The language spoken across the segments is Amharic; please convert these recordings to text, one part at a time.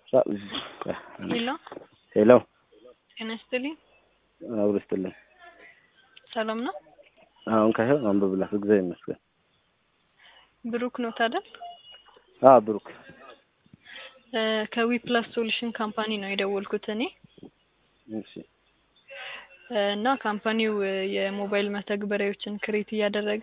ሄሎ ሄሎ ጤና ይስጥልኝ። አብሮ ይስጥልኝ። ሰላም ነው? አሁን ካይሆን አንብብላት እግዚአብሔር ይመስገን። ብሩክ ነው ታደል? አ ብሩክ ከዊ ፕላስ ሶሉሽን ካምፓኒ ነው የደወልኩት እኔ እሺ እና ካምፓኒው የሞባይል መተግበሪያዎችን ክሬት እያደረገ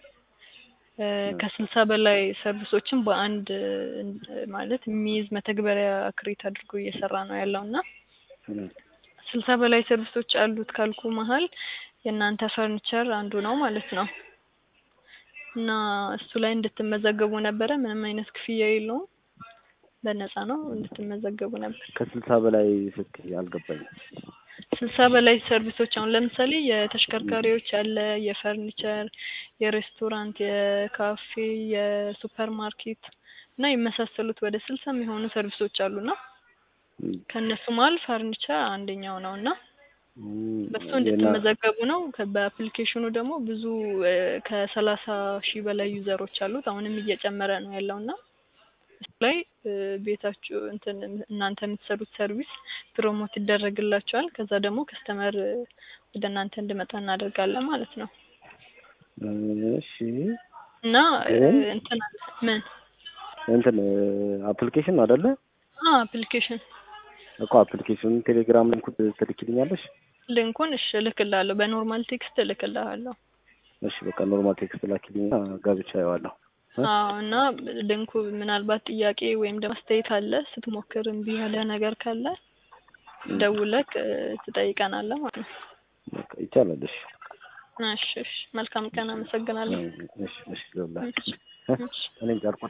ከስልሳ በላይ ሰርቪሶችን በአንድ ማለት የሚይዝ መተግበሪያ ክሬት አድርጎ እየሰራ ነው ያለው እና ስልሳ በላይ ሰርቪሶች አሉት ካልኩ መሀል የእናንተ ፈርኒቸር አንዱ ነው ማለት ነው እና እሱ ላይ እንድትመዘገቡ ነበረ። ምንም አይነት ክፍያ የለውም፣ በነፃ ነው እንድትመዘገቡ ነበር። ከስልሳ በላይ ስትይ አልገባኝም። ስልሳ በላይ ሰርቪሶች አሁን ለምሳሌ የተሽከርካሪዎች አለ፣ የፈርኒቸር፣ የሬስቶራንት፣ የካፌ፣ የሱፐር ማርኬት እና የመሳሰሉት ወደ ስልሳ የሚሆኑ ሰርቪሶች አሉና ከእነሱ መሀል ፈርኒቸር አንደኛው ነው እና በሱ እንድትመዘገቡ ነው። በአፕሊኬሽኑ ደግሞ ብዙ ከሰላሳ ሺህ በላይ ዩዘሮች አሉት። አሁንም እየጨመረ ነው ያለው እና እሱ ላይ ቤታችሁ እንትን እናንተ የምትሰሩት ሰርቪስ ፕሮሞት ይደረግላቸዋል። ከዛ ደግሞ ከስተመር ወደ እናንተ እንድመጣ እናደርጋለን ማለት ነው እሺ እና እንትን ምን እንትን አፕሊኬሽን አይደለ? አፕሊኬሽን እኮ አፕሊኬሽን ቴሌግራም ሊንኩ ትልኪልኛለሽ? ሊንኩን እሺ እልክልሃለሁ። በኖርማል ቴክስት እልክልሃለሁ። እሺ በቃ ኖርማል ቴክስት ላኪልኝ፣ ጋብቻ ያዋለሁ። አዎ እና ሊንኩ ምናልባት ጥያቄ ወይም ደግሞ አስተያየት አለ ስትሞክር እምቢ ያለ ነገር ካለ ደውለክ ትጠይቀናለህ ማለት ነው። በቃ ይቻላል። እሺ እሺ እሺ። መልካም ቀን። አመሰግናለሁ። እሺ እሺ። ለሁላችሁ እሺ። እኔም ጨርቁ